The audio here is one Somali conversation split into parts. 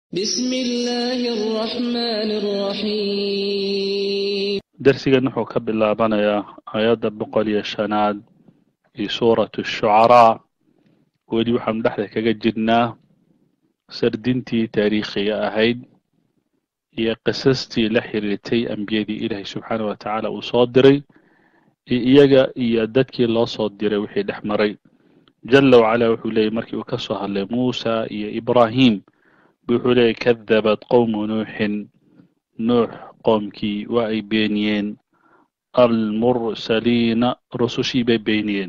بسم الله الرحمن الرحيم darsigan wuxuu ka bilaabanayaa aayadda boqol iyo shanaad iyo suuratu shucaraa weli waxaanu dhexda kaga jirnaa sardintii taariikhiga ahayd iyo qisastii la xiriirtay ambiyadii ilaahay subxaanah wa tacaala uu soo diray iyo iyaga iyo dadkii loo soo diray wixii dhex maray jala wacala wuxuu leeyay markii uu ka soo hadlay muusa iyo ibraahim wuxuu leeyay kadabat qowmu nuuxin nuux qoomkii waa ay beeniyeen almursaliina rusushii bay beeniyeen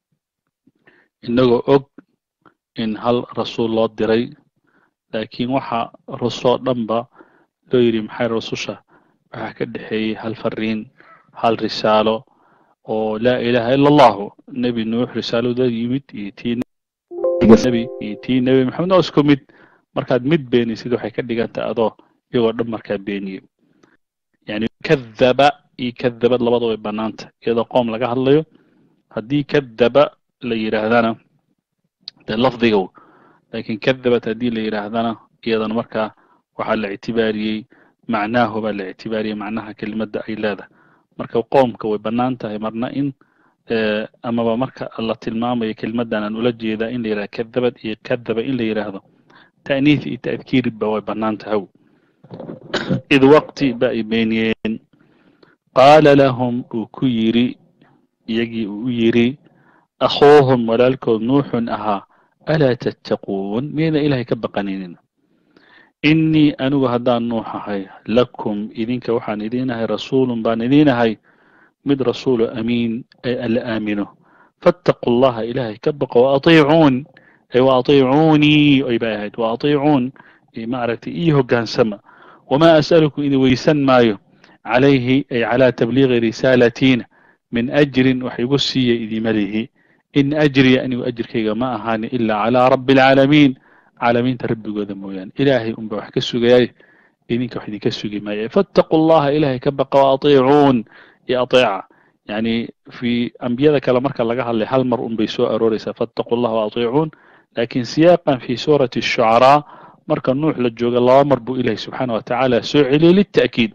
innagoo og in hal rasuul loo diray laakiin waxa rusoo dhanba loo yidhi maxay rususha waxaa ka dhexeeyey hal fariin hal risaalo oo laa ilaaha ila allahu nebi nuux risaalada yimid iyo tii nebi iyo tii nebi maxamed oo isku mid markaad mid beenaysid waxay ka dhigantahay adoo iyagoo dhan markaa beeniye yani kadaba iyo kadabad labada way banaanta iyadoo qoom laga hadlayo haddii kadaba la yidhaahdana dee lafdigow laakiin kadabat haddii la yidhaahdana iyadana markaa waxaa la ictibaariyey macnaahu baa la ictibaariyey macnaha kelimadda ay leedahay marka qoomka way bannaan tahay marna in amaba marka la tilmaamayo kelimaddan aan ula jeedaa in la yidhahdo kadabad iyo kadaba in la yidhaahdo ta'niith iyo ta'dkiirba way bannaan tahay id waqti ba ay beeniyeen qaala lahum uu ku yidhi iyagii uu u yidhi akhuuhum walaalkood nuuxun ahaa alaa tattaquun miyayna ilaahay ka baqaninin innii anigu haddaan nuux ahay lakum idinka waxaan idiin ahay rasuulun baan idiin ahay mid rasuulu amiin ee alla aamino fattaquu llaha ilaahay ka baqo waatiicuun ay waatiicuunii ay bay ahayd waatiicuun maaragtay ii hoggaansama wamaa as'alukum idin weysan maayo calayhi ay calaa tabliiqi risaalatiina min ajrin wax igu siiya idima lihi in ajriya anigu ajirkayga ma ahaani ilaa calaa rabbi alcaalamiin caalamiinta rabbigooda mooyaane ilaahay unba wax ka sugayay idinka wax idinka sugi maaya fattaquu llaha ilaahay ka baqa waatiicuun iyo ateeca yani fi ambiyada kale marka laga hadlay hal mar un bay soo arooreysaa fattaquu llaha waatiicuun lakin siyaaqan fi suurati shucaraa marka nuux la jooga laba mar buu ilaahay subxaana wa tacaala soo celiyey lita'kiid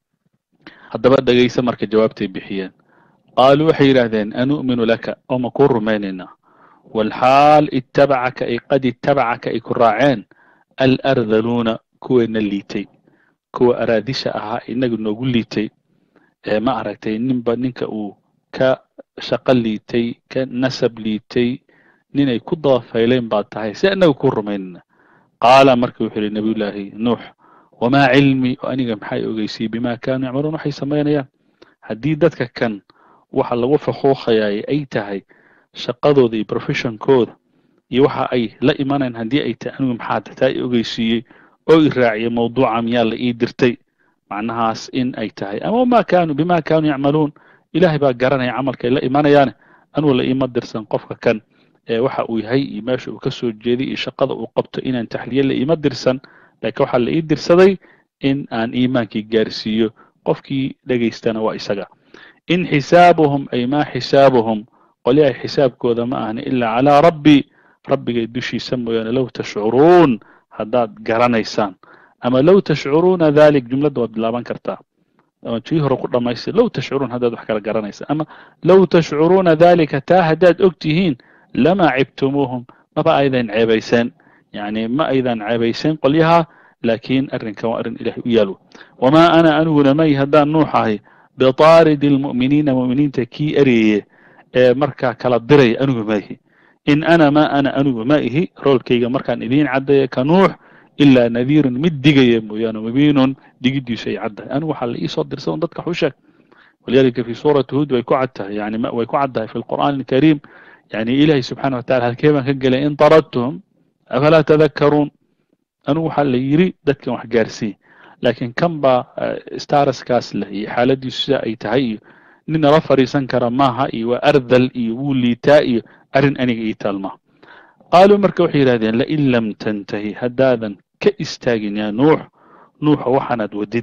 haddaba dhegaysa marka jawaabtay bixiyeen qaaluu waxay yidhaahdeen anu'minu laka oo ma kuu rumaynaynaa walxaal ittabacaka ay qad ittabacaka ay ku raaceen alardaluuna kuweena liitay kuwa araadisha ahaa inaga noogu liitay ee ma aragtay ninba ninka uu ka shaqo liitay ka nasab liitay ninay ku dabafayleen baad tahay si annaga kuu rumaynayna qaala marka wuxuu yihi nabiyullaahi nuux wamaa cilmi oo aniga maxay ogeysiyey bima kaanuu yacmaluun waxay samaynayaan haddii dadka kan waxa lagu fakuuqayaay ay tahay shaqadooda iyo professionkooda iyo waxa ay la imanayan haddii ay tahay anigu maxaa taa i ogeysiiyey oo i raaciyay mawduuca miyaa la ii dirtay macnahaas in ay tahay ama ma kaanuu bima kaanuu yacmaluun ilaahay baa garanaya camalka ay la imanayaane anugu la iima dirsan qofka kan ee waxa uu yahay iyo meesha uu ka soo jeeday iyo shaqada uu qabto inaan taxliye la iima dirsan laakiin waxaa la ii dirsaday in aan iimaankii gaarsiiyo qofkii dhegaystana waa isaga in xisaabuhum ay maa xisaabuhum qolyahay xisaabkooda ma ahni ilaa calaa rabbi rabbigay dushiisa mooyaane low tashcuruun haddaad garanaysaan ama low tashcuruuna dalik jumladda waad bilaaban kartaa ama tii hore ku dhamaystir low tashcuruun haddaad wax kala garanaysaan ama low tashcuruuna dalika taa haddaad og tihiin lama cibtumuuhum maba aydan ceebayseen yani ma aydan ceebayseen qolyaha laakiin arrinkan waa arrin ilahay u yaalo wamaa ana aniguna may haddaan nuux ahay bitaaridi almu'miniina mu'miniinta kii ereeye ee markaa kala diraya anigu maahi in ana ma ana anigu ma ihi roolkayga markaan idiin caddaya ka nuux ilaa nadiirun mid digaya mooyaane mubiinun digiddiisu ay caddahay anigu waxaa la iisoo dirsa un dadka xusheeg walidalika fi suurati huud way ku cad tahay yani way ku caddahay fi lqur'aan alkariim yani ilahi subxaana wa tacala halkee baan ka gelay in taradtuhum afalaa tadakkaruun anigu waxaa la yidhi dadkan wax gaarsiiy laakiin kan baa staraskaas leh iyo xaaladiisu sida ay tahay iyo nin nala fadhiisan kara maaha iyo waa ardal iyo wuu liitaa iyo arrin aniga ii taalmaa qaaluu marka waxay yidhahdeen lain lam tantahi haddaadan ka istaagin yaa nuux nuuxa waxaanaad wadid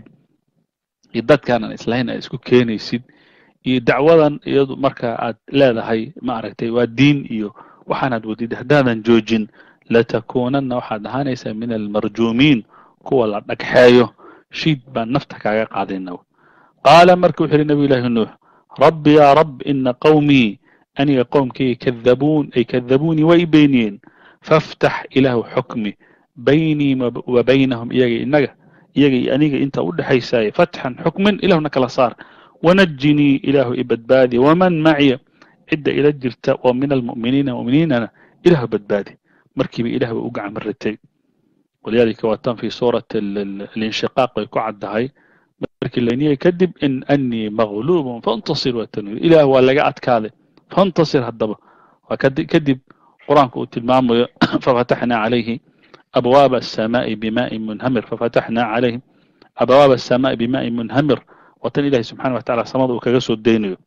iyo dadkaanaan islahayn aad isku keenaysid iyo dacwadan iyadu marka aad leedahay ma aragtay waa diin iyo waxaanaad wadid haddaadan joojin latakuunanna waxaad ahaanaysaa min almarjuumiin kuwa la dhagxeeyo shiid baan nafta kaaga qaadayna qaala marka wuxuu yihi nabiy llaahi nuux rabbi yaa rab ina qowmii aniga qowmkayga kadabuun ay kadabuunii way beeniyeen faftax ilaahu xukmi baynii wa baynahum iyaga inaga iyaga iyo aniga inta u dhexaysaaye fatxan xukmin ilahuna kala saar wanajinii ilaahu ibadbaadi waman maciya cidda ila jirta oo min almu'miniina mu'miniinana ilahu badbaadi markiiba ilah ba u gacan maratay walidaalika waa tan fi suurat alinshiqaaq bay ku caddahay markii laniyay kadib in anii magluubun faintasir waa tanwiir ilaah waa laga adkaaday faintasir haddaba waa kadib qur-aanku uu tilmaamayo fafataxnaa calayhi abwaaba الsamaaءi bimaaءi munhamir fafataxnaa calayhim abwaaba الsamaaءi bimaaءi munhamir waa tan ilahi subxana wa tacala samada uu kaga soo deynayo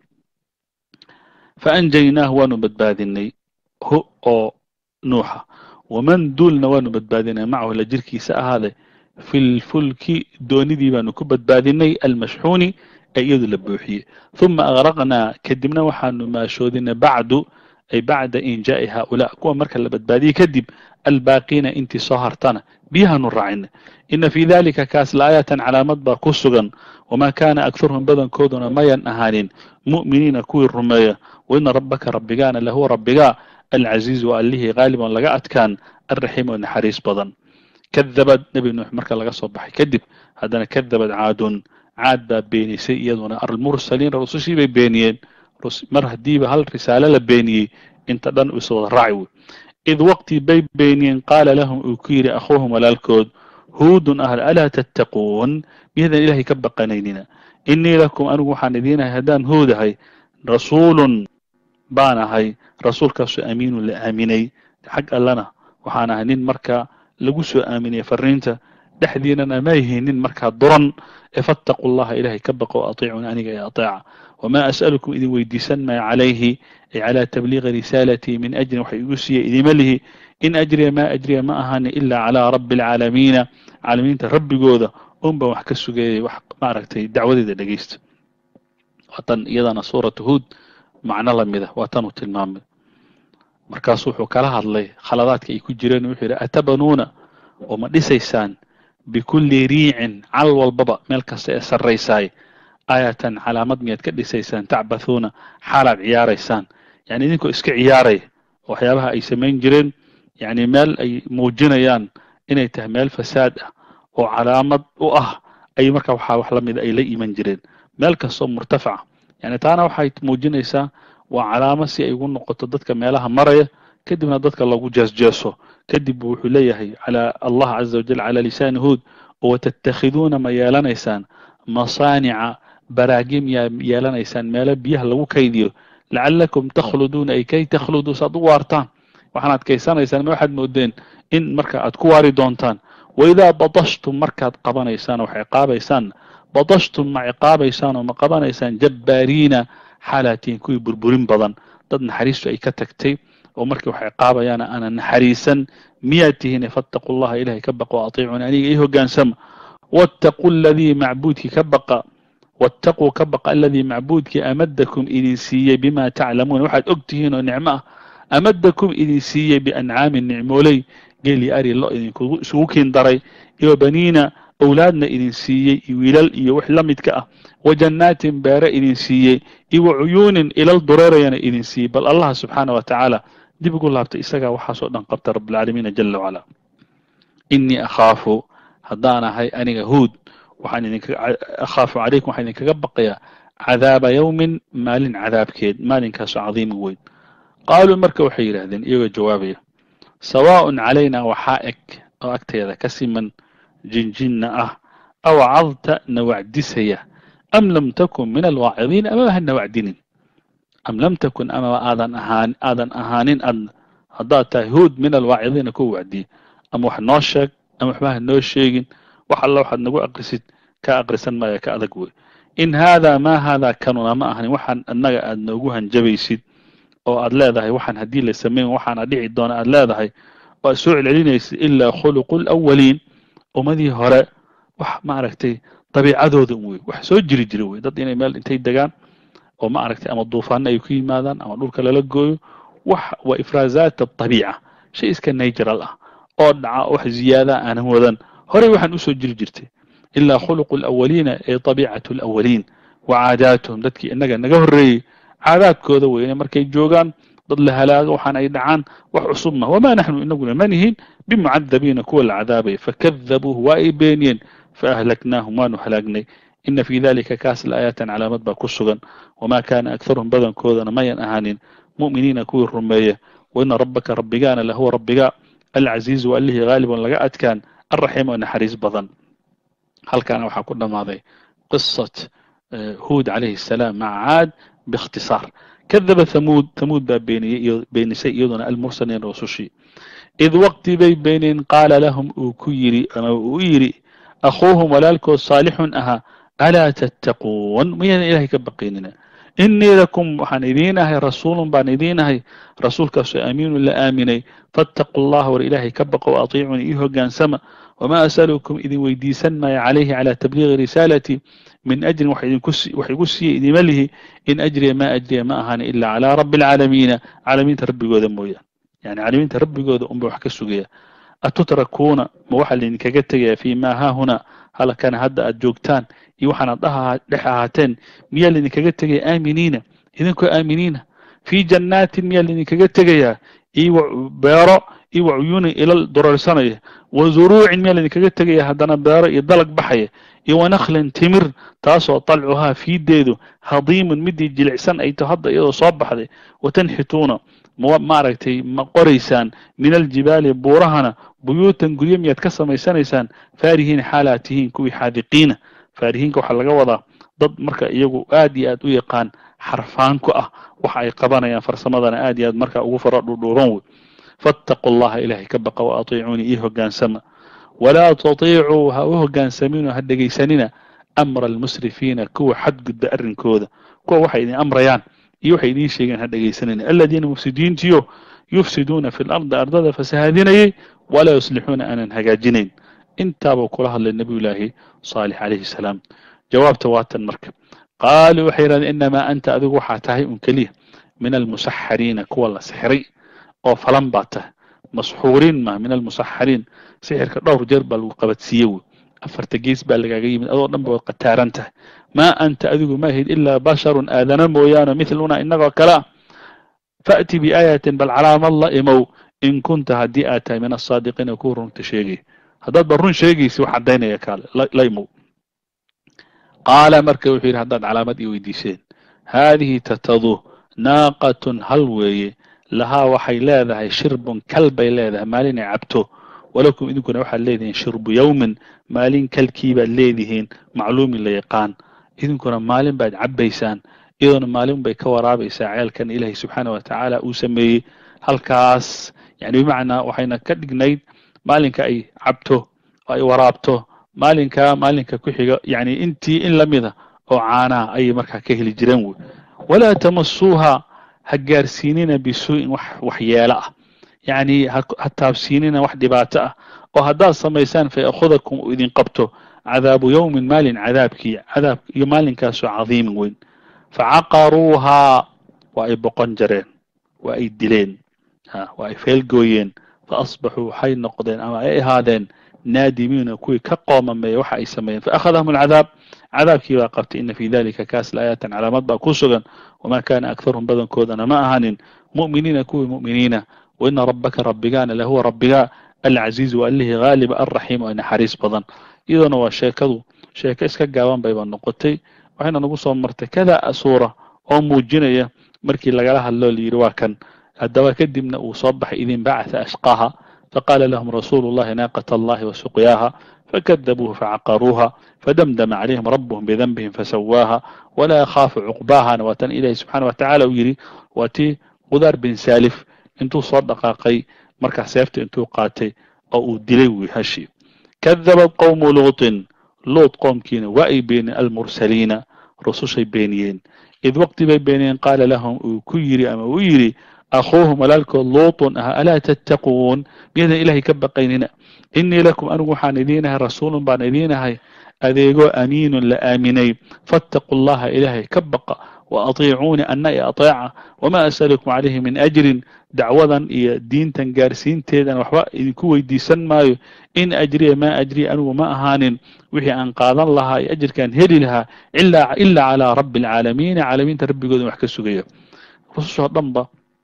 faanjaynaahu waanu badbaadinay hu oo nuuxa waman duulna waanu badbaadinay macahu la jirkiisa ahaade fi lfulki doonidii baanu ku badbaadinay almashxuuni ee iyadu la buuxiyey ثuma agraqnaa kadibna waxaanu maashoodinay bacdu ay bacda injaa'i haaulaa kuwa marka la badbaadiyey kadib albaaqiina intii soo hartana biyahaanu raacinay ina fii dalika kaas laayaatan calaamad baa ku sugan wamaa kaana akharuhum badankooduna mayan ahaanin mu'miniina kuwii rumeeya waina rabbaka rabbigaana lahuwa rabbigaa alcaziiz waa allihii qaaliban laga adkaan alraxiim oo naxariis badan kadabad nebi nuux marka laga soo baxay kadib haddana kadabad caadun caad baa beenisay iyaduna almursaliin rusushii bay beeniyeen mar haddiiba hal risaalo la beeniyey inta dhan is wada raaci wey id waqti bay beeniyeen qaala lahum uu ku yidhi akhuuhum walaalkood huudun ahl alaa tattaquun miyadan ilaahay ka baqanaynina inii lakum anigu waxaan idiinahay haddaan huudahay rasuulun baan ahay rasuulkaasoo amiinun la aaminay xag allana waxaan ahay nin marka lagu soo aaminay fariinta dhexdiinana ma yihiin nin markaa duran ee fattaquu llaha ilaahay ka baqo atiicun aniga ee ateeca wamaa as'alukum idin weydiisan maayo calayhi ay calaa tabliiqi risaalatii min ajrin waxa igu siiya idima lihi in ajriya maa ajriya ma ahani ilaa calaa rabbi alcaalamiina caalamiinta rabbigooda un baan wax ka sugayay wax maaragtay dacwadeeda dhegeysta waa tan iyadana suuratu huud macno lamida waa tanuu tilmaamay markaasu wuxuu kala hadlay khaladaadka ay ku jireen wuxuu yidhi atabanuuna oo ma dhisaysaan bikulli riicin cal walbaba meel kasta ee sarraysaay aayatan calaamad miyaad ka dhisaysaan tacbathuuna xaalaad ciyaaraysaan yani idinkoo iska ciyaaraya waxyaabaha ay samayn jireen yani meel ay muujinayaan inay tahay meel fasaad ah oo calaamad u ah ay marka waxaa wax la mida ay la iman jireen meel kastoo murtafaca yani taana waxay muujinaysaa waa calaamo si ay ugu noqoto dadka meelaha maraya kadibna dadka lagu jeesjeeso kadib wuxuu leeyahay calaa allah caza wajal calaa lisaani huud watattakhiduuna ma yeelanaysaan masaanica baraagim yaa yeelanaysaan meelo biyaha lagu kaydiyo lacalakum takhluduuna ay kay takhluduu saad u waartaan waxaan adkaysanaysaan ma waxaad moodeen in marka aad ku waari doontaan waidaa badashtum markaad qabanaysaan oo wax ciqaabaysaan badashtum ma ciqaabaysaan oo ma qabanaysaan jabbaariina xaalaatiin kuwii burburin badan dad naxariistu ay ka tagtay oo markii wax ciqaabayaana aanan naxariisan miyaad tihiin fattaquu llaha ilahay ka baqa o atiicuni aniga ii hogaansama wattaquu aladii macbuudkii ka baqa wattaquu ka baqa aladii macbuudkii amadakum idin siiyey bima taclamuuna waxaad og tihiin oo nicmo ah amadakum idin siiyey biancaamin nicmooley geeli ari lo idinku isugu kiin daray iyo baniina awlaadna idin siiyey iyo wiilal iyo wix la midka ah wa jannaatin beere idin siiyey iyo wa cuyuunin ilal dureerayana idin siiyey bal allah subxaana wa tacaala dib ugu laabtay isagaa waxaasoo dhan qabta rabbilcaalamiina jala wacala inii akhaafu haddaan ahay aniga huud waxaan idinka akhaafu calaykum waxaan idinkaga baqayaa cadaaba yowmin maalin cadaabkeed maalinkaasoo cadiimin weyn qaaluu marka waxay yidhaahdeen iyagoo jawaabaya sawaaءun calayna waxaa eg oo agteeda ka siman jinjinna ah aw cadta na wacdisaya am lam takun min alwaacidiin amaba hana wacdinin am lam takun amaba aadan ahaan aadan ahaanin ad haddaad tahay huud min alwaacidiina kuwa wacdiya ama wax noo sheeg ama waxba ha noo sheegin wax alla waxaad nagu aqrisid ka aqrisan maaya ka adag wey in haadaa maa haadaa kanuna ma ahanin waxaan annaga aad noogu hanjabaysid oo aad leedahay waxaan haddii la samayn waxaana dhici doona aad leedahay oo aad soo celcelinaysid ilaa khuluqu lawaliin ummadii hore wax maaragtay dabiicadooda un wey wax soo jiri jira wey dad inay meel intay degaan oo ma aragtay ama duufaano ay ku yimaadaan ama dhulka lala gooyo wax waa ifraazaat adabiica shay iska natural ah oo dhaca wax ziyaada aanan wadan horey waxaan usoo jiri jirtay ilaa khuluqu alawaliina ee tabiicatu alawaliin wa caadaatuhum dadkii innaga naga horreeyey caadaadkooda weyne markay joogaan dad la halaago waxaan ay dhacaan wax cusub ma wamaa naxnu inaguna ma nihin bimucadabiina kuwa la cadaabaya fakadabuuhu waa ay beeniyeen faahlaknaahum waanu halaagnay ina fii dalika kaas laayaatan calaamad baa ku sugan wamaa kaana akharuhum badankoodana mayan ahaanin mu'miniina kuwii rumeeya waina rabbaka rabbigaana lahuwa rabbiga alcaziizu allihii haaliban laga adkaan alraxiim oo naxariis badan halkaana waxaa ku dhammaaday qisat huud calayhi الsalaam maca caad biاkhtisaar kadaba hamuud hamuud baa beeniyey beenisay iyaduna almursaliin rusushii id waqti bay beeniyeen qaala lahum uu ku yidhi ama uu yidhi akhuuhum walaalkood saalixun ahaa alaa tattaquun miyaadan ilahay ka baqaynina inii lakum waxaan idiin ahay rasuulun baan idiin ahay rasuulkaasoo aamiinun la aaminay faataquu allaha war ilaahay ka baqo wa atiicuni ii hogaansama wamaa asalukum idin weydiisan maayo calayhi calaa tabliiqi risaalati min ajrin wax igu siiya idima lihi in ajriya maa ajriya ma ahaani ilaa calaa rabbi alcaalamiina caalamiinta rabbigooda mooyaan yani caalamiinta rabbigooda unba wax ka sugaya atutrakuuna ma waxaa laydinkaga tegaya fii maa haahuna halkana hadda aad joogtaan iyo waxaanad dhex ahaateen miyaa laydinkaga tegaya aaminiina idinkoo aaminiina fii jannaatin miyaa laydinkaga tegayaa iyo beero iyo wacuyuunin ilal durarsanaya wa zuruucin miyaa laydinkaga tegaya haddana beero iyo dalag baxaya iyo wanakhlin timir taasoo dalcuhaa fiideedu hadiimun midii jilicsan ay to hadda iyadoo soo baxday watanxituuna maaragtay ma qoraysaan min aljibaali buurahana buyuutan guryo miyaad ka samaysanaysaan faarihiin xaalaad tihiin kuwii xaadiqiina faarihiinka waxaa laga wadaa dad marka iyagu aad iyo aad u yaqaan xarfaan ku ah waxa ay qabanayaan farsamadana aad iyo aad marka ugu faro dhuudhuuban wey faataquu allaha ilaahay ka baqa wa atiicuunii ii hogaansama walaa tutiicuu ha u hogaansaminoo ha dhegaysanina amra almusrifiina kuwa xadgudba arrinkooda kuwa waxay idin amrayaan iyo waxay idiin sheegeen ha dhegaysanina aladiina mufsidiintiyo yufsiduuna fi lardi ardada fasahaadinayay walaa yuslixuuna aanan hagaajinayn intaabuu kula hadlay nebiyullaahi saalix calayhi salaam jawaabta waatan marka qaaluu waxay yidhahdeen inamaa anta adigu waxaa tahay un keliya min almusaxariina kuwa la sixiray oo falan baa tahay masxuuriin ma min almusaxariin sixirka dhowr jeer baa lagu qabadsiiye wey afarta gees baa lagaaga yimid adoo dhan ba waad qataaran tahay maa anta adigu ma ahid ilaa basharun aadana mooyaane mithluna inagoo kale ah fa'ti biaayatin bal calaamad la imow in kunta haddii aad tahay min asaadiqiina kuwa runta sheegay haddaad ba run sheegaysi wax caddaynaya kaale la imow qaala marka wuxuu yidhi haddaad calaamad ii weydiiseen haadihi tatadu naaqatun hal weeye lahaa waxay leedahay shirbun kal bay leedahay maalinay cabto walakum idinkuna waxaad leedihiin shirbu yowmin maalin kalkii baad leedihiin macluumin la yaqaan idinkuna maalin baad cabbaysaan iyadoona maalin bay ka waraabaysaa ceelkan ilaahay subxaana wa tacaala uu sameeyey halkaas yani bimacnaa waxayna ka dhignayd maalinka ay cabto oo ay waraabto maalinka maalinka ku xiga yani intii in lamida oo caanaha ayay markaa ka heli jireen wey walaa tamasuuha ha gaarsiinina bisuu'in wax waxyeelo ah yacni ha taabsiinina wax dhibaato ah oo haddaad samaysaan fa yakhudakum uu idin qabto cadaabu yowmin maalin cadaabkii cadaab iyo maalinkaasoo cadiimin weyn facaqaruuhaa waa ay boqon jareen waa ay dileen waa ay feelgooyeen fa asbaxuu waxay noqdeen ama ay ahaadeen naadimiina kuwii ka qoomameeya waxa ay sameeyeen faakhadahum alcadaab cadaabkii baa qabtay ina fii dalika kaas laayaatan calaamad baa ku sugan wamaa kaana akharuhum badankoodana ma ahanin mu'miniina kuwii mu'miniina waina rabbaka rabbigaana lahuwa rabbigaa alcaziizu allihii haaliba alraxiim oo naxariis badan iyadoona waa sheekadu sheeko iska gaaban bayba noqotay waxayna nagu soo martay kada suura oo muujinaya markii lagala hadloo layidhi waa kan haddaba kadibna uu soo baxay idin bacatha ashqaaha faqaala lahum rasuulu llahi naaqata allahi wa suqyaaha fakadabuuhu facaqaruuha fadamdama calayhim rabuhum bidanbihim fasawaaha walaa yakhaafu cuqbaahana waa tan ilaahi subxaana wa tacala uu yidhi waa tii qudaar bin saalif intuu soo dhaqaaqay markaa seefta intuu qaatay oo uu dilay wy hashi kadabad qowmu luutin luut qoomkiina waa ay beeniyeen almursaliina rusushay beeniyeen id waqti bay beeniyeen qaala lahum uu ku yidhi ama uu yidhi akhuuhum walaalkood luutun ah alaa tattaquun miyadan ilaahay ka baqaynina inii lakum anigu waxaan idiinahay rasuulun baan idiinahay adeegoo amiinun la aaminay faataquu allaha ilaahay ka baqa wa atiicuuni anna i ateeca wamaa asalukum calayhi min ajrin dacwadan iyo diintan gaarsiinteedan waxba idinku weydiisan maayo in ajriya maa ajriya anigu ma ahaanin wixii aan qaadan lahaa iyo ajirkaan heli lahaa ilaa calaa rabbi alcaalamiina caalamiinta rabbigoodan wax ka sugaya rusushoo dhanba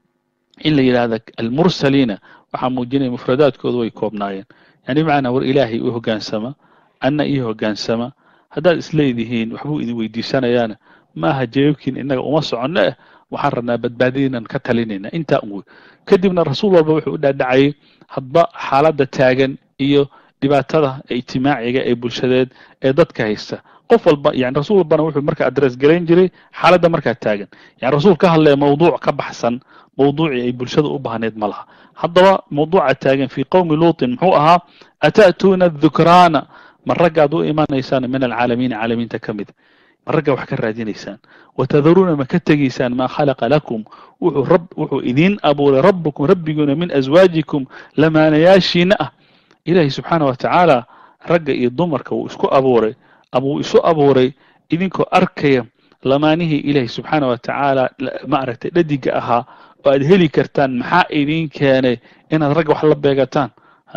in la yidhaahda almursaliina waxaa muujinaya mufradaadkooda way koobnaayeen yani bimacnaa war ilaahay u hoggaansama anna ii hoggaansama haddaad isleedihiin waxbuu idin weydiisanayaana maaha jawaabkiin innaga uma soconno eh waxaan rabnaa badbaadadiinan ka talinayna intaa un wey kadibna rasuul walba wuxuu u dhaadhacayay hadba xaaladda taagan iyo dhibaatada ijtimaaciga ee bulshadeed ee dadka haysta qof walba yani rasuul walbana wuxuu marka adress garayn jiray xaaladda markaa taagan yani rasuul ka hadlaya mawduuc ka baxsan mawduucii ay bulshada u baahneed ma laha haddaba mawduuca taagan fii qowmi luutin muxuu ahaa ata'tuuna dhukraana ma raggaad u imanaysaan min alcaalamiina caalamiinta ka mid ma ragga wax ka raadinaysaan watadaruuna ma ka tegaysaan maa khalaqa lakum wuxuu rab wuxuu idiin abuuray rabbukum rabbiguuna min aswaajikum lamaanayaashiina ah ilaahay subxaana wa tacaala ragga iyo dumarka wuu isku abuuray ama wuu isu abuuray idinkoo arkaya lamaanihii ilaahay subxaana wa tacaala ma aragtay dhadiga ahaa oo aad heli kartaan maxaa idiin keenay inaad ragga wax la beegataan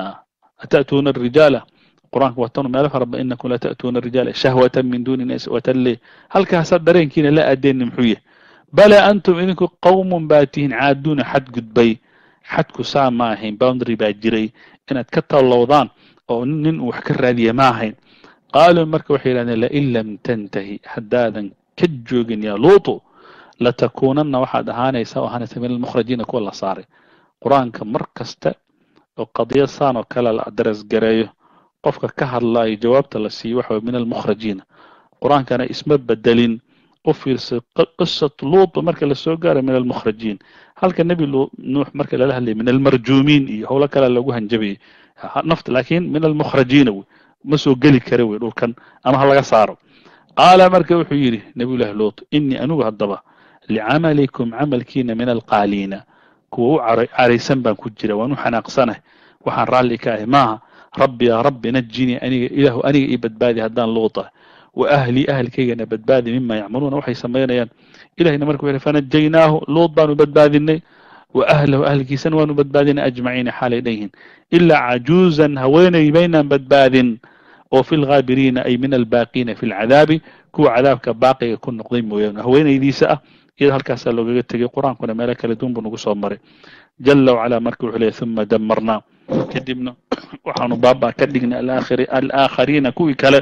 ata'tuuna arijaala qur-aanka watanu meelo faraba inakum lata'tuuna rijaala shahwatan min duuni nas watalle halkaasaa dareenkiina la aadeenni muxuu yahay bala antum idinku qowmun baa tihiin caaduuna xad gudbay xadku saa ma ahayn boundary baa jiray inaad ka tallowdaan oo nin uu wax ka raadiya ma ahayn qaaluu marka waxay yidhahdeen lain lam tantahi haddaadan ka joogin yaa luutu latakuunanna waxaad ahaanaysaa oo ahaanaysa min almukhrajiina kuwa la saaray qur-aanka mar kasta oo qadiya saan oo kale la adres gareeyo qofka ka hadlaayo jawaabta la siiyo waxa way min almukhrajiina qur-aankana isma bedelin u fiirsa qisatu luutu marka lasoo gaaro min almukhrajiin halka nebi nuux marka lala hadlayay min almarjuumiin iyo howlo kale lagu hanjabayay nafta laakiin min almukhrajiina wey ma soo geli kara wey dhulkan ama ha laga saaro qaala marka wuxuu yidhi nabiyullahi luut inii anigu haddaba licamalikum camalkiina min alqaaliina kuwa u caraysan baan ku jira waan u xanaaqsanah waxaan raalli ka ahay maaha rabbi yaa rabbi najinii aniga ilaahu aniga ii badbaadi haddaan luuta wa ahlii ahalkaygana badbaadi mima yacmaluuna waxay samaynayaan ilahina marka wuxuu fanajaynaahu luut baanu badbaadinay wa ahlahu ahlkiisana waanu badbaadinay ajmaciina xaalay dhanyihiin ilaa cajuuzan haweenay baynaan badbaadin oo fi lghaabiriina ay min albaaqiina fi lcadaabi kuwa cadaabka baaqiga ku noqday mooyaane haweenaydiisa ah iyada halkaasaa loogaga tegay qur-aankuna meelo kale duun buu nagu soo maray jala wacalaa marka wuxuu leeyay uma damarnaa kadibna waxaanu baaba ka dhignay alaakhariina kuwii kale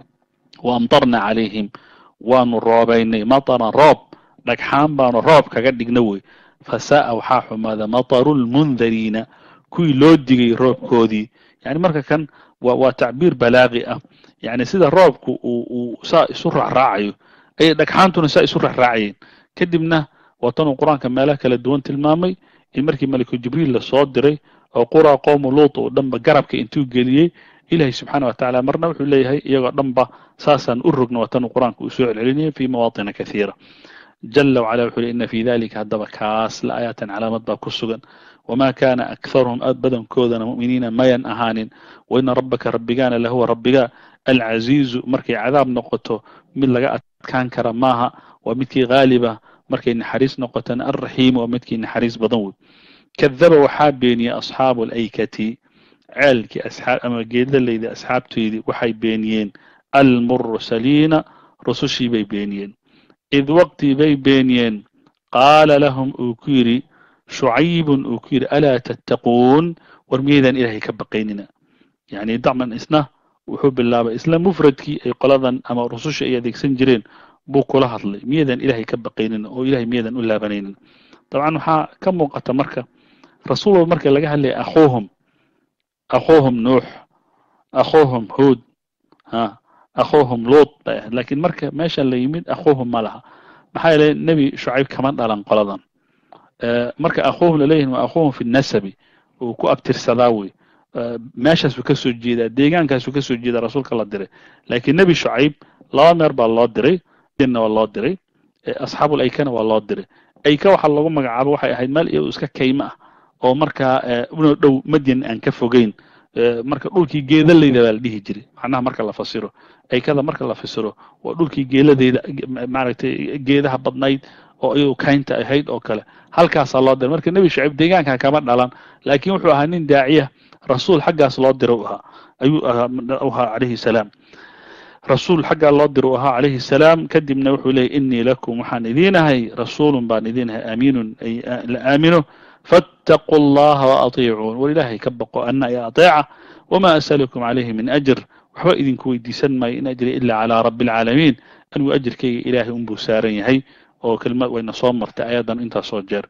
wa amtarna calayhim waanu roobaynay mataran roob dhagxaan baanu roob kaga dhigna wey fasa'a waxaa xumaada mataru lmundariina kuwii loo digay roobkoodii yani marka kan wa waa tacbiir balaaqi ah yani sida roobku uu uu saa isu raacraacayo ayay dhagxaantuna saa isu raacraacayeen kadibna waatanuu qur-aanka meelaha kala duwan tilmaamay in markii maliku jibriil lasoo diray oo quraa qowmu luut oo dhanba garabka intuu geliyey ilahay subxaana wa tacala marna wuxuu leeyahay iyagoo dhanba saasaan u rogna waatanuu qur-aanka uu soo celcelinaya fi mawaatina kathiira jala wacala wuxuu le ina fi dalika haddaba kaas la aayaatan calaamad baa ku sugan wma kana akharuhum aad badankoodana mu'miniina mayan ahaanin waina rabbaka rabbigaana lahuwa rabbiga alcaziizu markay cadaab noqoto mid laga adkaan kara maaha waa midkii haaliba markay naxariis noqotona alraxiimu waa midkii naxariis badan wey kadaba waxaa beeniyey asxaabu alaykati ceelkii asxaab ama geedlalayda asxaabtoydii waxay beeniyeen almursaliina rusushii bay beeniyeen id waqtii bay beeniyeen qaala lahum uu ku yidhi shucaybun uu ku yidhi alaa tattaquun war miyaydaan ilaahay ka baqaynina yani dacman isna wuxuu bilaabay isla mufradkii ay qoladan ama rususha ay adeegsan jireen buu kula hadlay miyaydaan ilaahay ka baqaynina oo ilahay miyaydaan u laabanaynin dabcan waxaa ka muuqata marka rasuul walba marka laga hadlaya akhuuhum akhuuhum nuux akhuuhum huud ha akhuuhum luut bay ahayd lakiin marka meesha la yimid akhuuhum ma laha maxaa yeelay nebi shucayb kama dhalan qoladan marka akhuuhum laleeyihin waa akhuuhum fi nasabi uu ku abtirsadaa wey meeshaasuu kasoo jeedaa deegaankaasuu kasoo jeedaa rasuulka la diray laakiin nebi shucayb laba meer baa loo diray na waa loo diray asxaabul aykana waa loo diray ayka waxaa loogu magacaabo waxay ahayd meel iyadu iska kayma ah oo markaa una dhow madyan aan ka fogeyn marka dhulkii geedalayda baa la dhihi jiray macnaha marka la fasiro aykada marka la fasiro waa dhulkii geeladeyda maaragtay geedaha badnayd oo iyadu kaynta ahayd oo kale halkaasaa loo diray marka nebi shucayb deegaankan kama dhalan laakiin wuxuu ahaa nin daaciya rasuul xaggaas loo dira u ahaa ayuu ahaa calayhi salaam rasuul xaggaa loo dira u ahaa calayhi salaam kadibna wuxuu leeyay inii lakum waxaan idiinahay rasuulun baan idiinahay aamiinun ay la aamino faataquu allaha waatiicuun war ilaahay ka baqo ana i ateeca wamaa asalukum calayhi min ajr waxba idinku weydiisan maayo in ajri ila calaa rabbi alcaalamiin anigu ajirkayga ilaahay unbuu saaran yahay oo kelmad wayna soo martay ayadan intaas soo jeer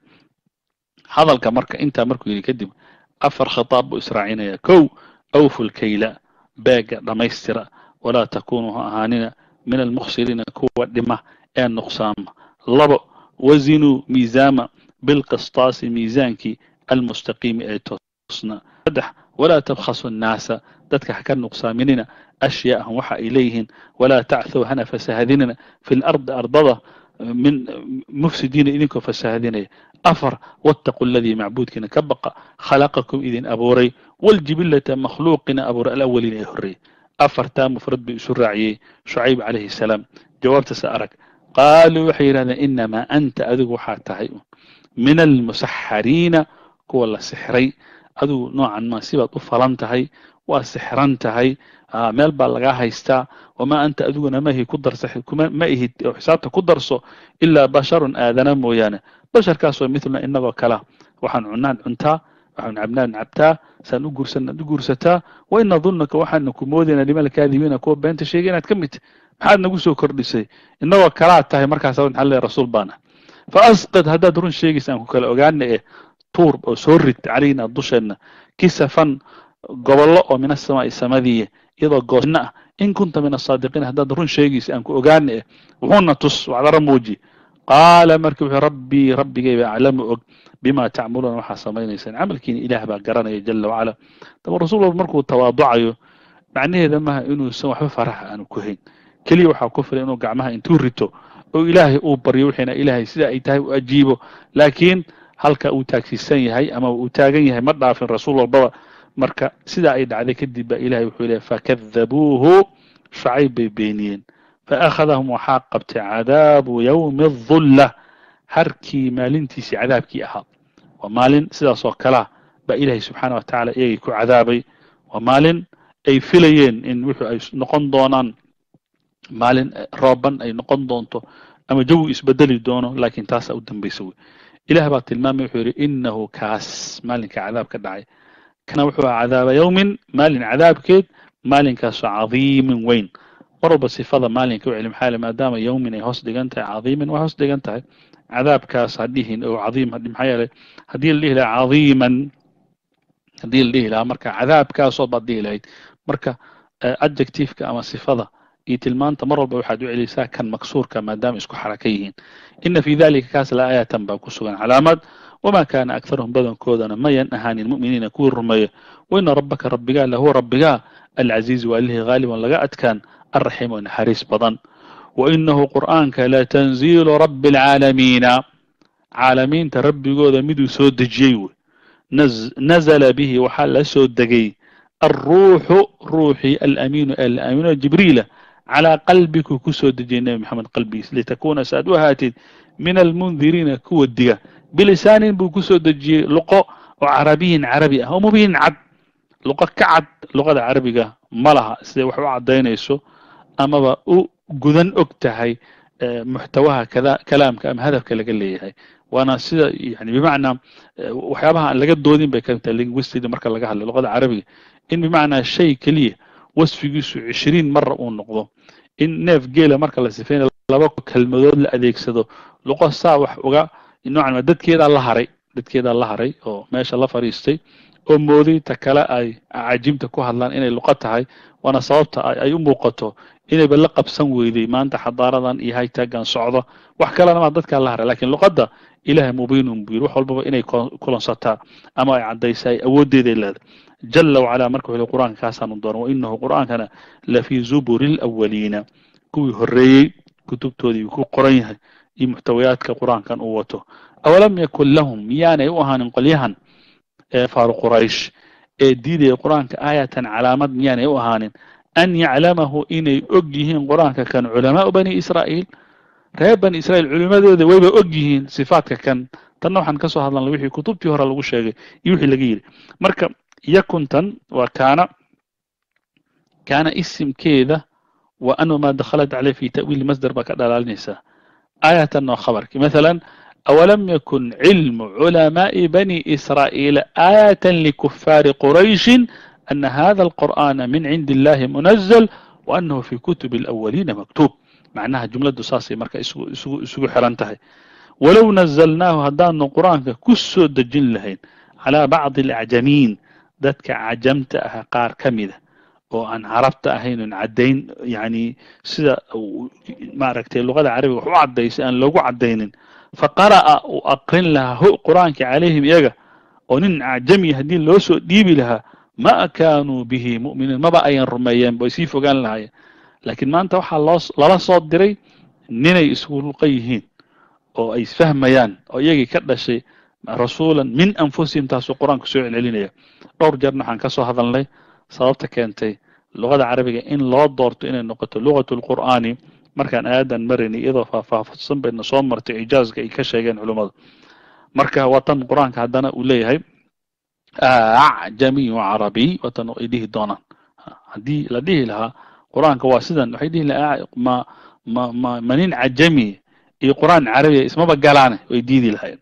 hadalka marka intaa markuu yidhi kadib afar khitaab buu israacinaya kow awfu lkayla beega dhammaystira walaa takunuu ha ahaanina min almukhsiriina kuwa dhima ee nuqsaama labo wazinuu miisaama bilqistaasi miisaankii almustaqiimi ee toosna saddex walaa tabkhasu annaasa dadka ha ka nuqsaaminina ashyaa'ahum waxa ay leeyihiin walaa tacthow hana fasahadinina fi lardi ardada min mufsidiina idinkoo fasahadinaya afar wattaqu aladii macbuudkiina ka baqa khalaqakum idin abuuray waljibillata makhluuqina abuuray alawaliina ee horreeyey afartaa mufrad buu isu raaciyey shucayb calayhi salaam jawaabtase arag qaaluu waxay yidhahdeen inamaa anta adigu waxaa tahay min almusaxariina kuwa la sixray adigu noocan ma sibaad u falan tahay waa sixran tahay meel baa lagaa haystaa wamaa anta adiguna mahi ku darsa ma ihid oo xisaabta ku darso ilaa basharun aadana mooyaane basharkaasoo mithluna inagoo kala waxaan cunaan cuntaa waxaan cabnaan cabtaa saan u guursan aad u guursataa wa ina dunnaka waxaana ku moodaynaa liman alkaadibiina kuwa beenta sheegay inaad ka mid maxaad nagu soo kordhisay inagoo kalaad tahay markaas maxaa leeyahay rasuul baana fa asqid haddaad run sheegaysa aan ku kala ogaana eh tuur oo soo rid calayna dusheenna kisafan gobollo oo min asamaa'i samadiiya iyadoo goosna ah in kunta min asaadiqiin haddaad run sheegaysa aan ku ogaana eh wuxuuna tus wacdara muuji qaala marka wuxuu rabbii rabbigayba aclamu og bima tacmaluuna waxaa samaynaysaan camalkiina ilaah baa garanaya jala wacala daba rasuul walba markuu tawaaducayo macnaheeda maaha inuusan waxba faraxa aanu ku hayn keliya waxaa ku filan inuu gacmaha intuu rito oo ilaahay uu baryo wixiina ilaahay sida ay tahay u ajiibo laakiin halka uu taagsiisan yahay ama uu taagan yahay ma dhaafin rasuul walbaba marka sidaa ay dhacday kadib baa ilahay wuxuu leeyahy fakadabuuhu shacayb bay beeniyeen faakhadahum waxaa qabtay cadaabu yowmi adulla harkii maalintiisii cadaabkii ahaa waa maalin sidaas oo kalea baa ilaahay subxaana wa tacala iyagay ku cadaabay waa maalin ay filayeen in wuxuu ay noqon doonaan maalin rooban ay noqon doonto ama jawi isbedeli doono laakiin taasaa u dambaysa wey ilaah baa tilmaamay wuxuu yidhi inahu kaas maalinka cadaab ka dhacay kana wuxuu aha cadaaba yowmin maalin cadaabkeed maalinkaasoo cadiimin weyn mar walba sifada maalinka u celi maxaa maadaama yowmin ay hoos dhigan tahay cadiimin way hoos dhigan tahay cadaabkaas hadhihin oo cadiim hadhi maxaa yeelay haddii la dhihi lahaa cadiiman haddii la dhihi lahaa marka cadaabkaasoo baad dhihi lahayd marka adjectiveka ama sifada iyo tilmaanta mar walba waxaad u celisaa kan maksuurka maadaama isku xaraka yihiin ina fi dalika kaas la aayatan baa ku sugan calaamad wamaa kaana akharuhum badankoodana mayan ahaanin mu'miniina kuwii rumeeya waina rabbaka rabbigaa lahuwa rabbigaa alcaziiz waa lihii haaliban laga adkaan alraxiim oo naxariis badan wainahu qur'aanka latanziilu rabbi alcaalamiina caalamiinta rabbigooda miduu soo dejiyey wey nazla bihi waxaa la soo degay alruuxu ruuxii alamiinu ee laamiino jibriila calaa qalbiku ku soo dejiyay nebi maxamed qalbigiis litakuuna saaad u ahaatid min almundiriina kuwa diga bilisaanin buu ku soo dejiyey luqo oo carabiyin carabi ah oo mubiin cad luqo ka cad luqada carabiga ma laha siday wax u caddaynayso amaba u gudan og tahay muxtawaha kada kalaamka ama hadafka laga leeyahay waana sida yani bimacnaa waxyaabaha aan laga doodin bay kamid tahay linguistic marka laga hadlay luqada carabiga in bimacnaa shay keliya wasfigiisu cishriin mara uu noqdo in neef geela marka la sifeynayo laba kelmadood la adeegsado luqo saa wax uga noocan ma dadkeedaa la haray dadkeedaa la haray oo meesha la fadhiistay oo mooday ta kale ay cajiimta ku hadlaan inay luqo tahay waana sababta ay u muuqato inayba la qabsan weyday maanta xadaaradan iyo haytaagan socdo wax kalena maa dadkaa la haray lakiin luqadda ilahay mubiinun buu yiri wax walbaba inay kulansataa ama ay caddaysa ay awooddeeday leedahay jala wacalaa marka wuxuu qur'aanka kaasaanu dooran wainahu qur'aankana lafii zuburi alawaliina kuwii horreeyey kutubtoodii ku qoran yahay iyo muxtawayaadka qur'aankan uu wato awalam yakun lahum miyaanay u ahaanin qolyahan ee faaru quraysh ee diidaya qur'aanka aayatan calaamad miyaanay u ahaanin an yaclamahu inay og yihiin qur'aanka kan culamaau bani israa'iil reer bani israa'iil culimmadooda wayba og yihiin sifaadka kan tanna waxaan ka soo hadlanay wixii kutubtii hore lagu sheegay iyo wixii laga yidhi marka yakuntan waa kaana kaana isimkeeda wa anu maa dakhalat caleyh fi ta'wiili masdar baa ka dhalaalinaysaa aayatan oo khabarki mathalan أولم يكن علم علماء بني إسرائيل آية لكفار قريش أن هذا القرآن من عند الله منزل وأنه في كتب الأولين مكتوب معناها جملة ساسي مركا اسوغو حرانتهي ولو نزلناه هدان قرآن كسو دجين لهين على بعض الأعجمين ذاتك عجمت أها قار كمدة oo aan carabta ahayn oon caddayn yani sida ma aragtay luqada carabiga wax u caddaysay aan loogu caddaynin faqara'a uu aqrin lahaa ho qur'aanka calayhim iyaga oo nin acjami haddii loo soo dhiibi lahaa ma kaanuu bihi mu'miniin maba ayan rumeeyeen bay sii fogaan lahaayeen laakiin maanta waxaa loo lala soo diray ninay isku luqa yihiin oo ay isfahmayaan oo iyagii ka dhashay rasuulan min anfusihim taasuu qur-aanku soo celcelinaya dhowr jeerna waxaan ka soo hadalnay sababta keentay luqada carabiga in loo doorto inay noqoto luqatu lqur'aani markaan aayadan maraynay iyadoo faahfaahsan bayna soo martay ijaazka ay ka sheegeen culummadu marka watan qur-aanka haddana uu leeyahay acjamiy carabiy watan ay dhihi doonaan haddii la dhihi lahaa qur-aanka waa sidan waxay dhihi lahaa ma ma ma ma nin cajami iyo qur-aan carabiya ismaba galaane way diidi lahayen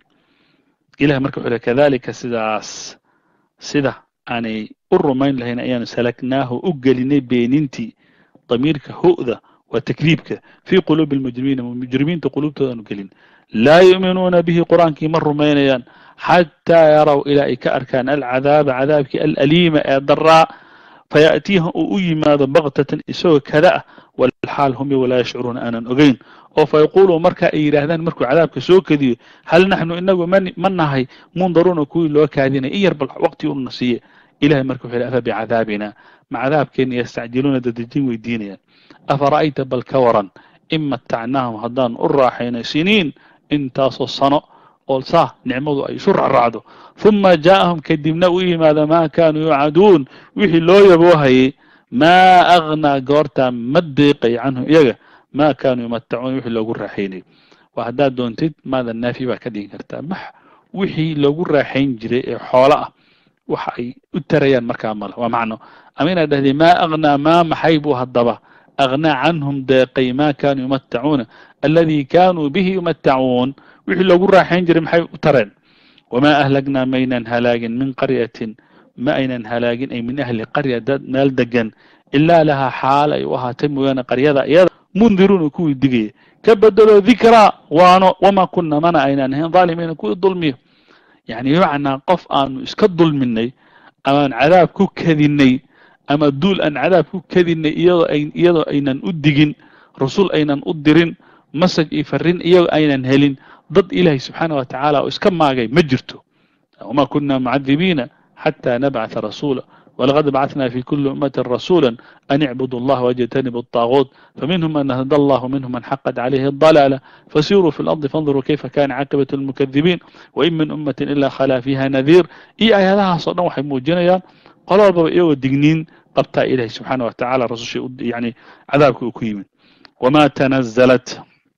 ilahi marka wuxuu lehy kadalika sidaas sida aanay u rumayn lahayn ayaanu salaknaahu u gelinay beenintii damiirka ho'da waa takriibka fii quluubi almujrimiina mujrimiinta quluubtoodaanu gelin laa yu'minuuna bihi qur-aankii ma rumaynayaan xataa yaraw ilaa ay ka arkaan alcadaaba cadaabkii alaliima ee daraa fayaأtiihim uu u yimaado baktatan isagoo kada ah walxaal hum walaa yashcuruuna aanan ogeyn oo fayaquuluu marka ay yidhaahdaan markuu cadaabka soo kadiyo hal naxnu inagu ma nahay mundaruuna kuwii loo kaadinay in yar bal waqti una siiye ilahay marka wuxuu yhi afa bicadaabina ma cadaabkeena yastacjiluuna dadejin weydiinayaan afara'ayta bal ka waran in matacnaahum haddaan u raaxayno siniin intaasoo sano oo saa nicmadu ay isu racraacdo huma jaa'ahum kadibna u yimaado maa kaanuu yuucaduun wixii loo yaboohayay maa agnaa goortaa ma deeqay canhum iyaga maa kaanuu yumatacuun wixii loogu raaxaynay waa haddaad doontid maada naafi baa ka dhigin kartaa max wixii loogu raaxayn jiray ee xoolo ah waxa ay u tarayaan markaa male waa macno ama inaad dhahdee maa agnaa maa maxay buu haddaba agnaa canhum deeqay maa kaanuu yumatacuuna alladii kaanuu bihi yumatacuun wixii loogu raaxayn jiray maxay u tareen wamaa ahlagnaa maynan halaagin min qaryatin ma aynan halaagin ay min ahli qarya dad meel degan ilaa lahaa xaal ay u ahaatay mooyaane qaryada iyada mundiruuna kuwii digaya ka bedelo dikraa waano wamaa kunna mana aynan ahayn dhaalimiina kuwii dulmiyo yani bimacnaa qof aanu iska dulminay amaan cadaab ku kadinay ama duul aan cadaab ku kadinay iyadoo ay iyadoo aynan u digin rasul aynan u dirin masaj iyo farrin iyagoo aynan helin dad ilaahay subxaana wa tacaala oo iska maagay ma jirto wama kuna mucadibiina xata nabcatha rasuula walaqad bacثna fi kuli ummati rasuula an icbudu اllah wاjtanibu الطaaguut faminhum man hada allah minhum man xaqat calayhi الضalaala fasiruu fi اlarضi faاnظuruu kayfa kana caaqibaة اlmukadibiin wain min ummati ila khalaa fiha nadiir iyo aayadahaas o dhan waxay muujinayaan qolo walbaba iyagoo digniin qabtaa ilahi subxaana wa tacala rasusha yani cadaabka uu ku yimid wma tanazalat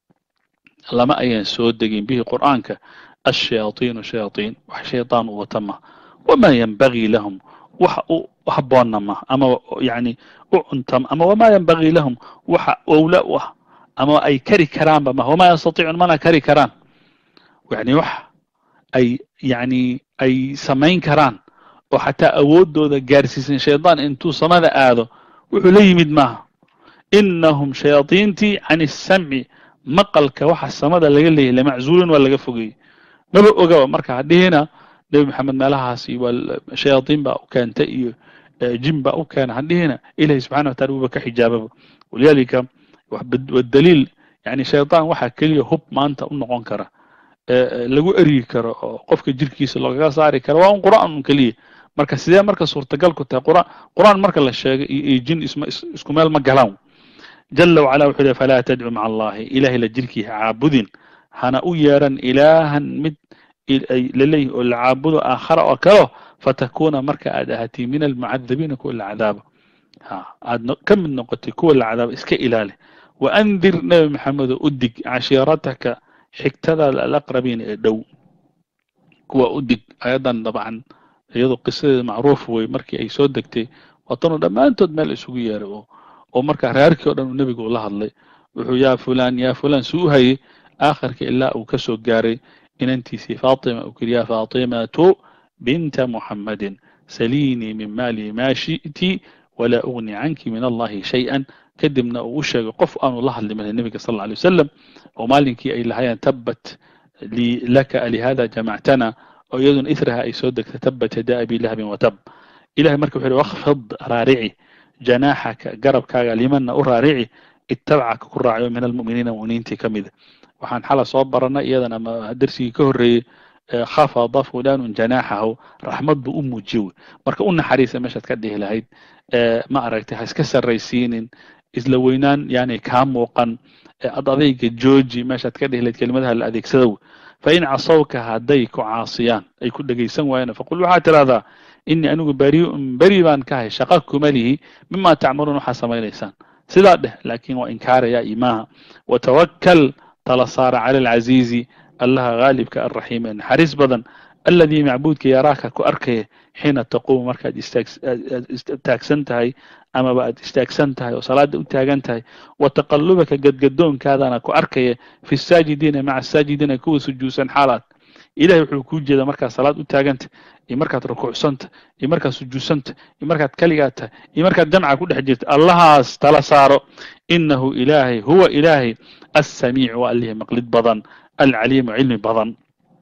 lama ayan soo degin bihi qur'aanka ashayaaiinu shayaaطiin wax shayطaan u wata ma wama yanbagii lahum waxa u haboonna ma ama yani u cuntam ama wama yanbagii lahum waxa owla u ah ama ay kari karaanba ma wama yastatiicuun mana kari karaan yani wax ay yani ay samayn karaan oo xataa awooddooda gaarsiisan shaydaan intuu samada aado wuxuu la yimid maaha inahum shayaadiintii can isamci maqalka waxa samada laga leeyahy lamaczuulin waa laga fogeeyey maba ogaba marka hadhihina nebi maxamed meelahaas iyo waa shayaadiin baa u keenta iyo jin baa u keena hadhihina ilahi subxana wa taala wuuba ka xijaababa walidaalika wadaliil yani shaydaan waxaa keliya hub maanta u noqon kara lagu eryi karo oo qofka jirkiisa loogaga saari karo waa un qur'aan un keliya marka sidee marka suurtagal ku tahay quraan qur'aan marka la sheegay iyo jin isma isku meel ma galaan jala wacala wuxuu lehy falaa tadcu maca allahi ilahay la jirkiiha caabudin hana u yeeran ilaahan mid laleeyihi oo la caabudo aakhara oo kaleo fatakuna marka aad ahaatay min almucadabiina kuwa la cadaaba ha aad ka mid noqotay kuwa la cadaaba iska ilaali wa andir nebi maxamedo u dig cashiirataka xigtadaada alaqrabiin ee dhow kuwa u dig ayadan dabcan iyadoo qisadeeda macruuf wey markii ay soo degtay waatanuu dhammaantood meel isugu yeeray oo oo markaa reerkii o dhan uu nebigu ula hadlay wuxuu yaa fulaan yaa fulaan si u hayay aakhirka ilaa uu ka soo gaaray inantiisii faatima uu kiri yaa faatimatu binta muxammadin saliinii min maali maa shi'ti walaa ugni canki min allahi shay-an kadibna uu u sheegay qof aanu la hadli marin nebiga sal alla alay wasalam oo maalinkii ay lahayeen tabbat li laka alihada jamactana oo iyaduna israha ay soo degtay tabbat yadaa abi lahabin watab ilahay marka wuxu uhi wakfid raarici janaaxaka garabkaaga limanna u raarici ittabacaka ku raacayo min almu'miniina mu'miniintii ka mida waxaan xala soo baranay iyadana ma darsigii ka horreeyey khafada fulanun janaaxahu raxmad buu u muujiye marka u naxariisa meeshaad ka dhihi lahayd ma aragtay ha iska sarraysiinin isla weynaan yani kaa muuqan ad adayga jooji meeshaad ka dhihi lahayd kelimadaha la adeegsada wey fain casawka hadday ku caasiyaan ay ku dhegaysan waayaan faqul waxaad tidhahdaa inii anigu bariun beri baan ka hay shaqa kuma lihi mima tacmaluun waxaa samaynaysaan sidaa dheh laakiin waa inkaaraya imaaha watawakal tala saara cala alcaziizi allaha gaalibka alraxiim ee naxariis badan alladii macbuudka yaraaka ku arkaya xiina taquumu markaad istaagsan tahay amaba aad istaagsan tahay oo salaada u taagan tahay wa taqallubaka gadgadoonkaadana ku arkaya fi saajidiina maca asaajidiina kuwa sujuudsan xaalaad ilahay wuxuu kuu jeedaa markaad salaad u taaganta iyo markaad rukuucsanta iyo markaad sujuudsanta iyo markaad keligaa tahay iyo markaad jamca ku dhex jirta allahaas tala saaro inahu ilaahay huwa ilaahay assamiicu waa allihii maqlid badan alcaliimu cilmi badan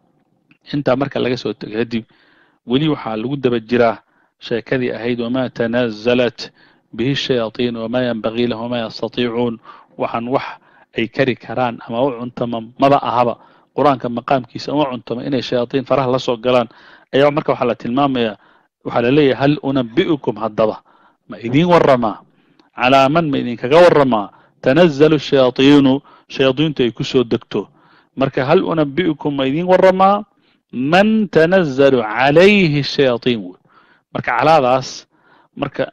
intaa marka laga soo tego kadib weli waxaa lagu daba jiraa sheekadii ahayd wamaa tanazalat bihi shayaaiin wamaa yanbagii lahum wamaa yastatiicuun waxaan wax ay kari karaan ama u cuntama maba ahaba qur-aanka maqaamkiisa uma cuntama inay shayaaiin faraha la soo galaan ayaa marka waxaa la tilmaamayaa waxaa laleeyahay hal unabi'ukum haddaba ma idiin waramaa calaa man ma idinkaga waramaa tanazalu shayaaiinu shayaadiintu ay ku soo degto marka hal unabi'ukum ma idiin waramaa man tanazalu calayhi shayaaiin wey marka calaadaas marka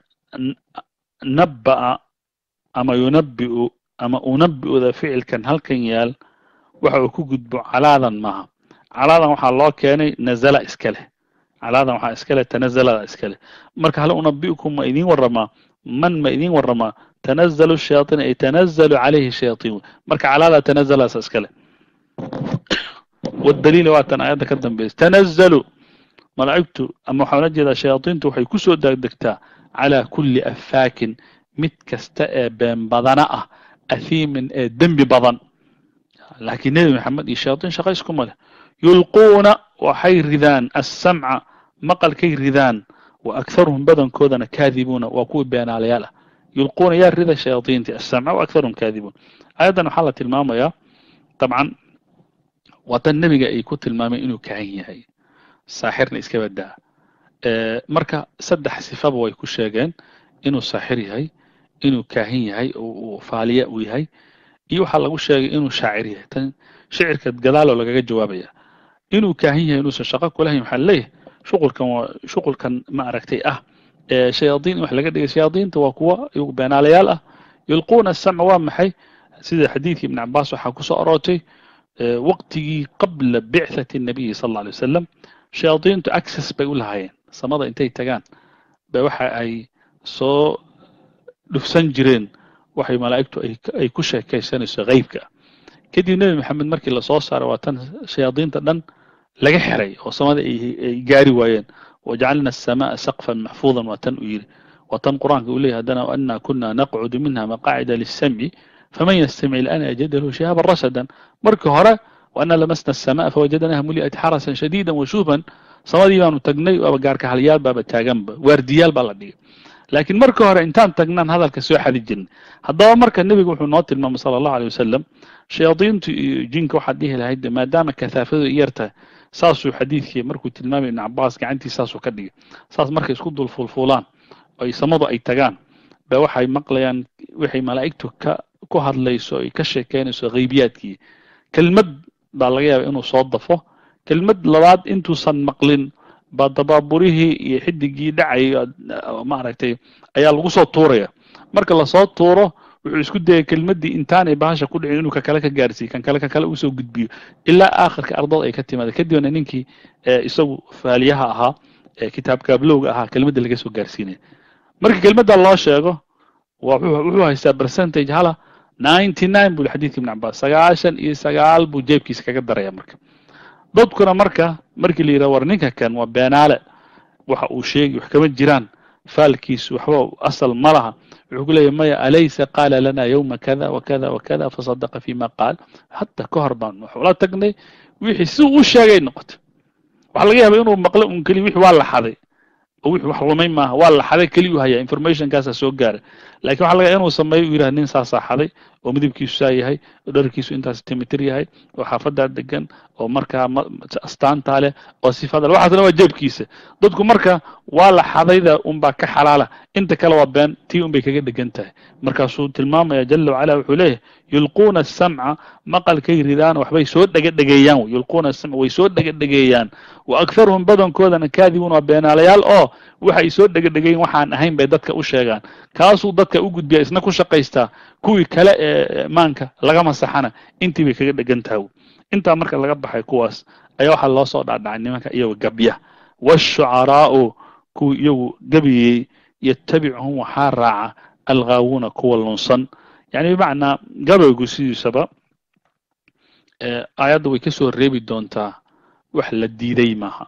nabba'a ama yunabi'u ama unabi'uda ficilkan halkan yaal waxa uu ku gudbo calaadan maaha calaadan waxaa loo keenay nazala iska leh calaadan waxaa iska leh tanazalada iska leh marka hal unabi'ukum ma idiin waramaa man ma idiin waramaa tanazalu shayaaiin ay tanazalu calayhi shayaaiin wey marka calaada tanazalaas iska leh والدليل waatan aayadda ka dambaysa تنزلوا malaa'igtu ama waxaan la jeedaa shayaadiintu waxay ku soo degdegtaa calى kuli afaakin mid kasta ee been badana ah ahiimin ee dembi badan laakiin nebi maxamed iyo shayaadiin shaqa iskuma leh yulquuna waxay ridaan aلsamca maqalkay ridaan wa akharuhum badankoodana kaadibuuna waa kuwii beenaalayaal ah yulquuna yaa rida shayaadiinti aلsamca wa akharuhum kaadibuun aayaddan waxaa la tilmaamayaa dabcan waa tan nebiga ay ku tilmaameen inuu kahan yahay saaxirna iska badaa marka saddex sifaba way ku sheegeen inuu saaxir yahay inuu kaahin yahay uu faaliya uu yahay iyo waxaa lagu sheegay inuu shaacir yahay tan shicirka gadaaloo lagaga jawaabaya inuu kaahin yahay inuusan shaqo kulahayn waxaa leeyahay shuqulkan waa shuqulkan ma aragtay ah shayaadiin in wax laga dhigay shayaadiinta waa kuwa iyagu beenaalayaal ah yulquuna asamca waa maxay sida xadiidkii ibn cabaas waxaa kusoo aroortay waqtigii qabla bicthati الnabiyi sal اlla alay wasalam shayaadiintu access bay u lahaayeen samada intay tagaan ba waxa ay soo dhufsan jireen waxay malaa'igtu ay ku sheekaysanayso haybka kadib nebi maxamed markii lasoo saaray waa tan shayaadiinta dhan laga xiray oo samada ay gaari waayeen wajacalna الsamaءa saqfan maxfuudan waa tan uu yidhi waa tan qur-aanka uu leyahy haddana ana kuna naqcudu minha maqaacida liلsamci faman ystamic ilan yajid lahu shihaaban rasadan markii hore waana lamasna الsamaءa fawajadnaha muli'at xarasan shadiida washuuban samadii baanu tagnay waaba gaarka halyaal baaba taaganba waardiyaal baa la dhigay laakiin markii hore intaan tagnaan hadalka soo xadi jirnay haddaba marka nebigu wuxuu noo tilmaamay sala allahu alay wasalam shayaadiintu iyo jinka waxaad dhihi lahayd maadaama kahaafadu yar tahay saasuu xadiidkii markuu tilmaamay ibn cabaas gacantii saasuu ka dhigay saas markay isku dul fulfuulaan ay samadu ay tagaan ba waxay maqlayaan waxay malaa'igtu ka ku hadlayso ay ka sheekeynayso haybiyaadkii kelmad baa laga yaaba inuu soo dafo kelmad labaad intuusan maqlin baa dabaaburihii iyo xidigii dhacay maaragtay ayaa lagu soo tuuraya marka lasoo tuuro wuxuu isku dayay kelmaddii intaanay bahasha ku dhicin inuu kakale ka gaarsiiyo kan kale kan kale usoo gudbiyo ilaa aakhirka ardada ay ka timaada kadibna ninkii isagu faaliyaha ahaa kitaab kaablowga ahaa kelmadda laga soo gaarsiinaya marka kelmadda loo sheego wuxuu haystaa percentage hala ninety nine buu xadiidka ibn cabbaas sagaashan iyo sagaal buu jeebkiisa kaga daraya marka dadkuna marka markii la yidhaha war ninka kan waa beenaale waxa uu sheegi wax kama jiraan faalkiisu waxba asal ma laha wuxuu ku leeyahy maya alaysa qaala lana yowma kada wakada wakada fasadaqa fima qaal hatta ka hor baan waxula tagnay wixii si u sheegay noqotay waxaa laga yaaba inuu maqlo un keliya wixii waa la xaday oo wixii wax lumay maaha waa la xaday keliya u hayaa informationkaasaa soo gaaray lakin waxa laga inuu sameeyo u yidhaha nin saasaa xaday oo midabkiisu saa yahay oo dharkiisu intaas timitir yahay oo xaafadaa degan oo markaa astaantaa leh oo sifada le waxaasna waa jeebkiisa dadku marka waa la xadayda unbaa ka xalaala inta kale waa been tii un bay kaga dhegan tahay markaasuu tilmaamaya jala wacala wuxuu leeyahay yulquuna asamca maqalkay ridaan waxbay soo dhegadhegeeyaan yulquuna asamca way soo dhegadhegeeyaan wa akharuhum badankoodana kaadibuun waa beenaalayaal oo waxay soo dhegadhegeeyen waxaan ahayn bay dadka u sheegaan kaasuu dadka u gudbiya isna ku shaqaystaa kuwii kale ee maanka laga masaxana intii bay kaga dhegan tahay intaa marka laga baxay kuwaas ayaa waxaa loo soo dhaadhacay nimanka iyago gabya waashucaraa'u kuwii iyagu gabyayey yatabicuhum waxaa raaca alghaawuuna kuwa lunsan yani bimacnaa gabaygu sidiisaba aayadda way ka soo reebi doontaa wax la diiday maaha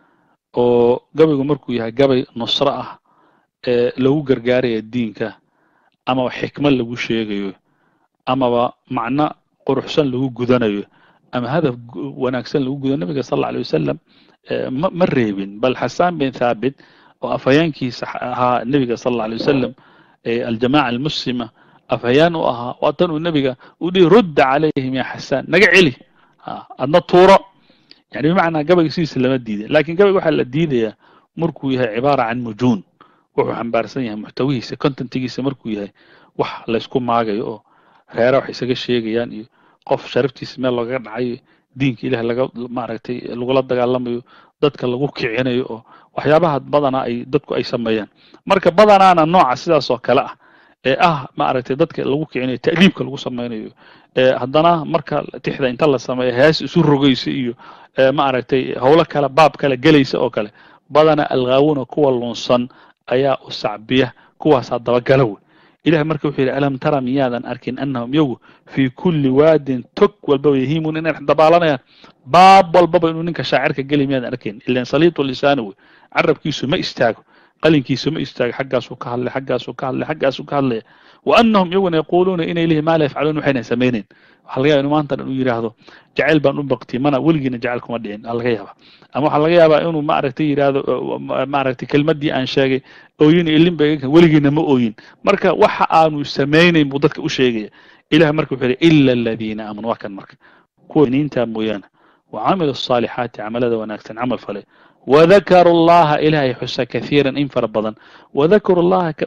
oo gabaygu markuu yahay gabay nusro ah ee lagu gargaaraya diinka amaba xikmad lagu sheegayo amaba macno quruxsan lagu gudanayo ama hadaf wanaagsan lagu gudo nabiga sal alla alay wasalam ma ma reebin bal xasaan bin thaabit oo afhayeenkiisa ahaa nebiga sal alla alay wasalam aljamaca almuslima afhayaan u ahaa waa tan uu nebiga u dhihi rudda calayhim ya xasaan naga celi adna tuuro yani bimacnaa gabayga sidiisa lama diiday lakin gabayga waxaa la diidayaa markuu yahay cibaara can mujuun wuxuu xambaarsan yahay muxtawihiisa contentigiisa markuu yahay wax laysku maagayo oo reera wax isaga sheegayaan iyo qof sharaftiisa meel loogaga dhacayo diinka ilaah laga maaragtay lagula dagaalamayo dadka lagu kicinayo oo waxyaabaha badanaa ay dadku ay sameeyaan marka badanaana nooca sidaas oo kale ah ee ah maaragtay dadka lagu kicinayo ta'diibka lagu samaynayo haddana marka tixda inta la sameeyo hees isu rogaysa iyo maaragtay howlo kale baab kale gelaysa oo kale badana alghaawuna kuwa lunsan ayaa u sacbiya kuwaasaa dabagala wey ilahi marka wuxuu yidhi alam tara miyaadan arkin annahum iyagu fii kulli waadin tog walbaba yahiimun inay dabaalanayaan baab walbaba inuu ninka shaacirka geli miyaadan arkayn ilan saliitu lisaani wey carabkiisu ma istaago qalinkiisu ma istaago xaggaasuu ka hadlay xaggaasuu ka hadlay xaggaasuu ka hadlaya wa annahum iyaguna yaquuluuna inay lihi maa la yafcaluun waxayna samaynayn waxaa laga yaba inu maanta dhan uu yidhaahdo jacayl baan u bakti mana weligiina jacayl kuma dhicin aa laga yaaba ama waxaa laga yaabaa inuu maaragtay yidhaahdo maaragtay kelmaddii aan sheegay ooyin ilin ba weligiina ma ooyin marka waxa aanu samaynayn buu dadka u sheegaya ilahi marka wuxuu yidhi ila aladiina aamanu waa kan marka kuwa iniintaa mooyaane wa camilu الصaalixaati camalada wanaagsan camal fale وذكروا allaha ilahay xusa kaثيirا in fara badan وذكروا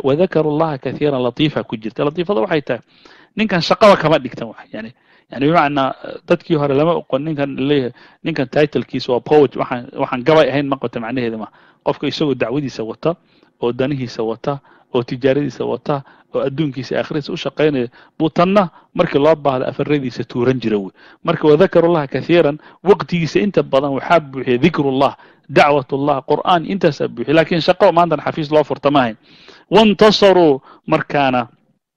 allaha kaثيirا latiifa ku jirta latiifada waxay tahay ninkan shaqaba kama dhigtan wax yani yani bimacnaa dadkii hore lama oqon ninkan leeyahay ninkan titlekiisa waa poet waxaan waxaan gabay ahayn ma qabta macnaheeda ma qofka isagoo dacwadiisa wata oo danihiisa wata oo tijaaradiisa wata oo adduunkiisa aakhiradiisa u shaqaynaya buu tanna markii loo baahda afaradiisa tuuran jira wey marka wadakaru llaha kahiiran waqtigiisa inta badan waxaa buuxiya dikrullah dacwat ullah qur'aan intaasaa buuxiya lakin shaqo maantan xafiis loo furta ma ahayn waintasaruu markaana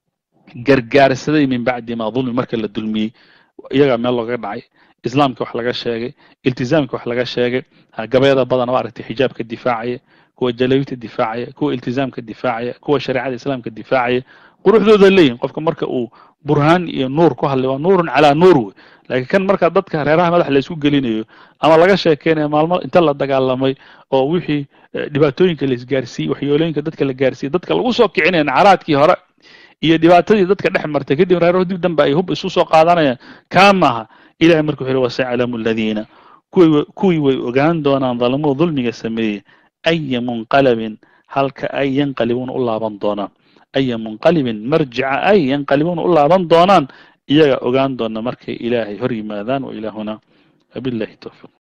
gargaarsaday min bacdi ma dulmi marka la dulmiyey iyagaa meel looga dhacay islaamka wax laga sheegay iltizaamka wax laga sheegay gabayada badan oo aragtay xijaabka difaacaya kuwa jalawita difaacaya kuwa iltizaamka difaacaya kuwa shareecada islaamka difaacaya quruxdooda leeyihin qofka marka uu burhaan iyo nuur ku hadlay waa nuurun calaa nuur wey laakiin kan marka dadka reeraha madax laysku gelinayo ama laga sheekeynayo maalmo inta la dagaalamay oo wixii dhibaatooyinka la isgaarsiiyey waxyoolooyinka dadka la gaarsiiyey dadka lagu soo kicinaya nacaraadkii hore iyo dhibaatadii dadka dhex martay kadib reeraho dib danba ay hub isu soo qaadanayaan kaa maaha ilahay marka wuxu uhi wasayaclamu aladiina kuwii kuwii way ogaan doonaan dalamuu dulmiga sameeyey aya munqalabin halka ay yanqalibuuna u laaban doonaan aya munqalibin marjica ay yanqalibuuna u laaban doonaan iyaga ogaan doona markay ilaahay hor yimaadaan wa ilaahuna wabillahi towfiiq